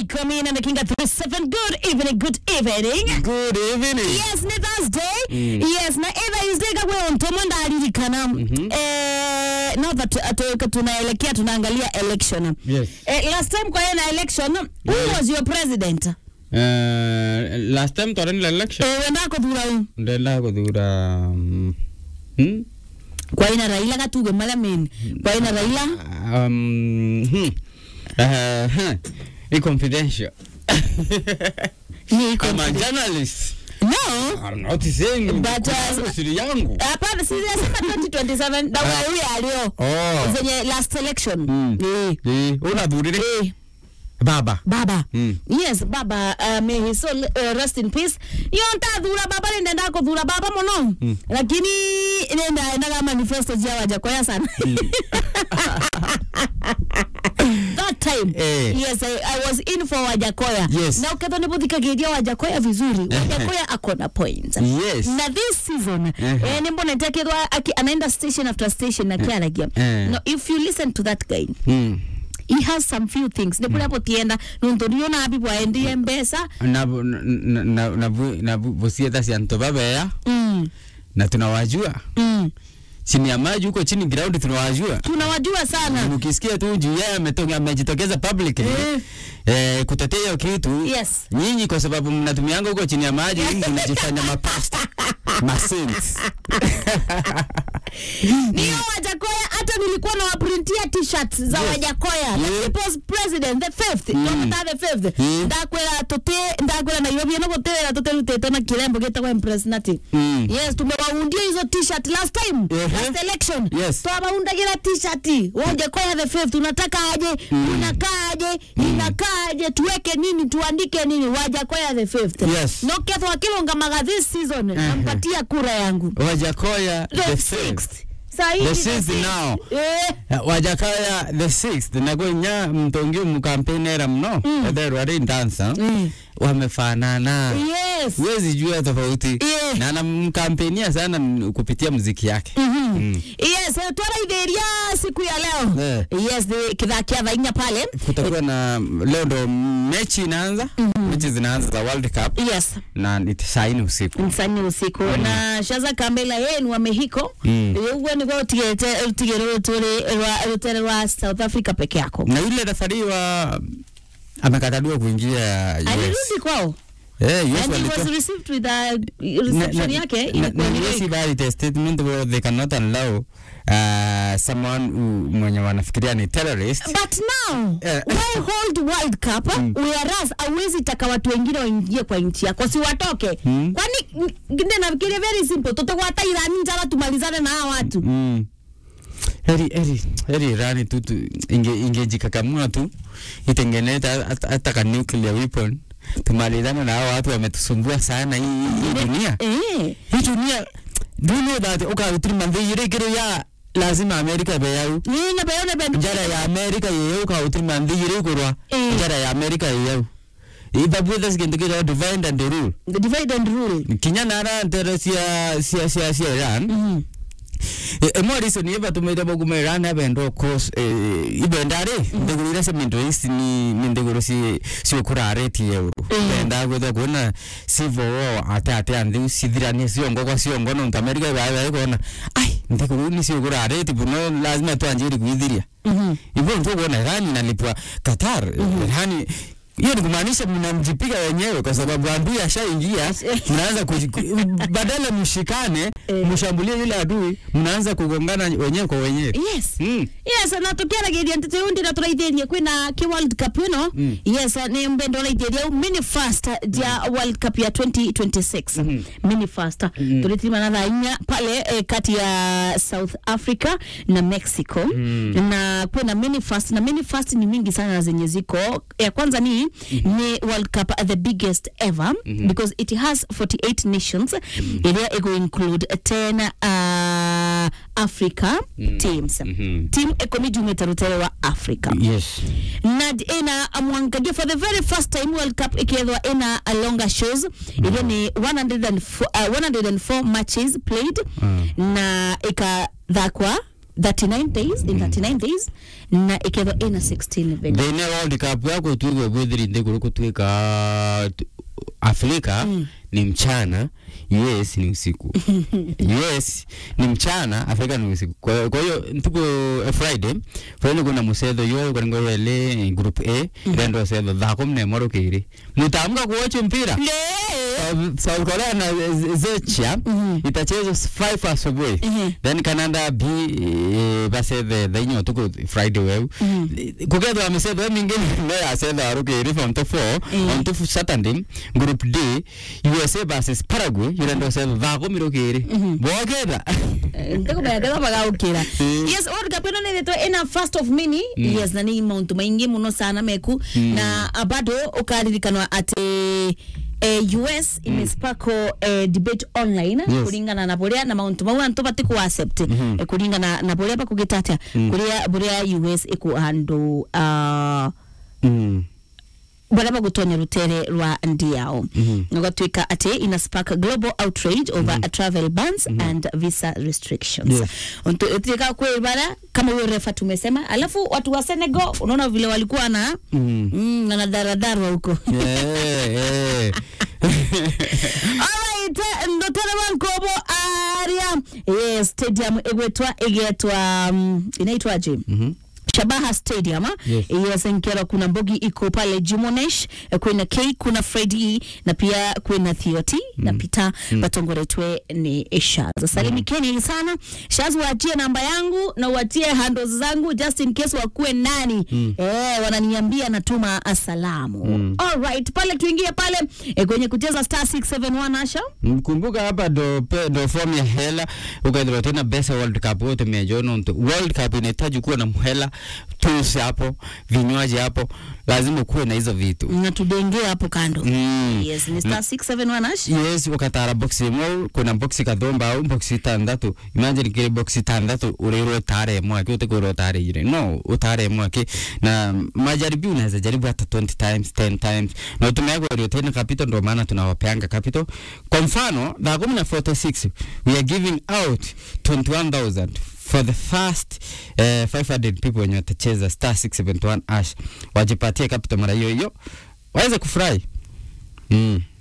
Right, coming in and the king at 37. Good evening, good evening. Good evening. Yes, ni Thursday. Yes, na either is day kwa ontomo ndaririkana. Eh, now that atoka tunaelekea tunaangalia election. Yes. Eh, last time kwa hiyo na election, who was your president? Uh, last time twarenile election Eh, wenda kuthura u. ndenda kuthura um, hmm? Kwa ina Raila gatuge mala meni. Kwa ina Raila um, hmm. Uh, huh. Ni confidential. ni I'm a journalist. No. I'm not saying But, uh, siri yangu. Hapana, si sasa 2027 na wewe alio. Oh. Zenye last election. Mm. Eh. Eh, unathurire Eh. baba. baba Mm. yes baba uh, may his soul uh, rest in peace iyo ntathura baba nindenda kuthura baba muno Mm. lakini nenda endaga manifesto jia wajakoya sana that time Eh. yes I, I was in for wajakoya Yes. na ukethwa nibuthikagiria wajakoya vizuri wajakoya akona point Yes. na this season Uh-huh. eh, nimbona ntekethwa aki- anaenda station after station akiaragia Eh. no, if you listen to that guy Hmm. he has some few things nä bå tienda nontu niona abi bwaendie mbeca na na na na na busietha cia nto babea mm, na tunawajua mm. chini ya maji huko chini ground tunawajua tunawajua sana ukisikia tu juu yeye ametoka amejitokeza publicly Eh. eh, kutetea hiyo kitu Yes. nyinyi kwa sababu mnatumianga huko chini ya maji mnajifanya mapasta masaints niyo wajakoya hata nilikuwa na waprintia t-shirt za Yes. wajakoya the Yeah. people's president the fifth Mm. Dr. the fifth Mm. ndakwira tuti ndakwira nairobi no gutira tutirutite na kirembo gitagwa impressnati Mm. yes tumewaundia hizo t-shirt last time Ehe. last election Yes. twawaundagira t-shirt wajakoya the fifth unataka aje unakaa aje inakaa aje tuweke nini tuandike nini wajakoya the fifth Yes. no kethwa kilungamaga this season nampatia kura yangu wajakoya the the sixth sixth Saa hii The ni sixth now. Eh, wajakaya the sixth nagonya mtongi mukampenera mno etherwo ari ndansa Mm. wamefanana yes huwezi jua tofauti Yeah. na anamkampenia sana m- kupitia muziki yake Mm. yes eh, twaraithĩria siku ya leo Eh. yes the- kithakia thainya pale kutakuwa na leo ndo mechi inaanza mechi zinaanza za world cup yes na ni saini usiku nsani usiku na shaza kambela yenu wa mexico Mm. uguo niguo rutigire rutere rwa south africa peke yako na yule refari wa amekataliwa kuingia US. alirudi kwao Eh, US and he walitoa- was received with a Na- reception na- yake na- ilikuwa na ni US like- valid a statement where they cannot allow uh, someone who- mwenye wanafikiria ni terrorist but now Eh. why hold world cup whereas awezi taka watu wengine waingie kwa nchi yako si watoke Mm. kwani ngine nafikiria very simple tutegwata irani njara tumalizane na hawa watu Mm. heri heri heri Irani tu, tu inge ingejikakamua tu itengeneze hata- hata ka nuclear weapon tumalizane na hao watu wametusumbua sana hii hii- hii dunia eh hii dunia do you know that ukautiri mandhiri kiro ya lazima Amerika beyau nina bayona ben njara ya Amerika yeyau ukautiri mandhiri kurwa Eh. njara ya Amerika yeyau ibabwitha sikintu kiro divide and rule the divide and rule kinya nara ntere cia cia cia cia Iran Mhm. ĩmwe reason iva tumite boguma Iran abenda course ibenda ri ndiguru iria cia Middle East ni ni ndiguru ci ciukurarĩtie euro benda gwitha kuona civil war ate ate anthi cithiranie ciongo kwa ciongo nontu America ibae kuona ai ndiguru ni ciukurarĩtie buno lazima twanjiri kuithiria Mhm. hivyo ndio kuona Iran inalipwa Qatar Iran hiyo ni kumaanisha mnamjipiga wenyewe kwa sababu adui ashaingia, mnaanza kuji- ku- badala mshikane Eh. mshambulie yule adui, mnaanza kugongana wenyewe kwa wenyewe. yes Mm. yes na tukiaragiria nti tundi na turaithĩrie kwĩna ki world cup ĩno Mm. yes nĩ mbendo ũraithĩria mini fast ya world cup ya 2026 mini fast tũrĩtirima na thaa inya pale eh, kati ya south africa na mexico na kwĩna mini fast na mini fast ni mingi sana zenye ziko ya kwanza ni ni world cup the biggest ever because it has 48 nations iria iko include 10 uh, africa teams team ikumi jumĩte rũtere wa africa Yes. na ina mwangagia for the very first time world cup ikiethwa ina a longer shows iria ni 104, uh, 104 matches played na ikathakwa 39 days in 39 days na ikethwa ina 16 venue thine world cup yako tuigwe gwithiri nthiguru gutwika afrika ni mchana us ni usiku us ni mchana afrika ni usiku kwa kwa hiyo ntuku eh, friday friday kuna musetho yo kwaringo yele group a rendo setho thako mne moro kiri mutaamka kuocha mpira Uh, South Korea na Z- Zechia itachezwa 5 asubuhi Mhm. then Canada B eh, basethe thainyo utuku Friday weu kugethwa misetho mingine no yasetha arukiri from to 4 Mhm. on to Saturday group D USA versus Paraguay yurendo setho thako mirukiri boketha ntikumenya magaukira Mm. yes world cup ino nithitwe ina first of many yes na ni mauntu maingi muno sana meku na ah, bado ukaririkanwa ati eh, US imespako eh, debate online Yes. kuringana na buria na mauntu mau antu bati ku accept eh, kuringana na buria bakugita atia kuria buria US iku handle uh, mm. baria bagutonya rutere rwa ndi yao Mhm. gatuika ati ina spark global outrage over travel bans and visa restrictions Yes. Untu- tuika kuibara kama huyo refa tumesema alafu watu wa Senegal unaona vile walikuwa na Mm. mm, na daradarwa huko Eh, eh. alright ndotore wankobo aria yes stadium igwetwa igetwa um, inaitwaje Mhm. Shabaha Stadium Yes. yes. Nkera kuna Mbogi iko pale Jimonesh, eh, kuna K, kuna Freddy na pia kuna Thioti na Peter batongoretwe ni Shaz. Salimikeni sana. Shaz, waachie namba yangu na uachie handles zangu just in case wakuwe nani eh, wananiambia natuma asalamu. Alright, pale tuingie pale eh, kwenye kucheza star 671 Asha. mkumbuka hapa ndo pe- ndo form ya hela ukaithirwa tena besa world cup wote mejono ntu world cup inahitaji kuwa na mhela tools hapo vinywaji hapo lazima kuwe na hizo vitu Na tudenge hapo kando. mm. Yes, ni star 671 Asha. yes ukatara boxi imwe kuna boxi kathomba au boxi tandatu imagine kiri boxi tandatu urirwo tare mwake utikwirwo tare ire no utare mwake na majaribio unaweza jaribu hata 20 times 10 times na utumegwa tena capital ndo maana tunawapeanga capital kwa mfano thaa kumi na 46 we are giving out 21000 for the first uh, 500 people wenye watacheza star 671 ash wajipatie capital mara hiyo hiyo waweze kufurahi mm.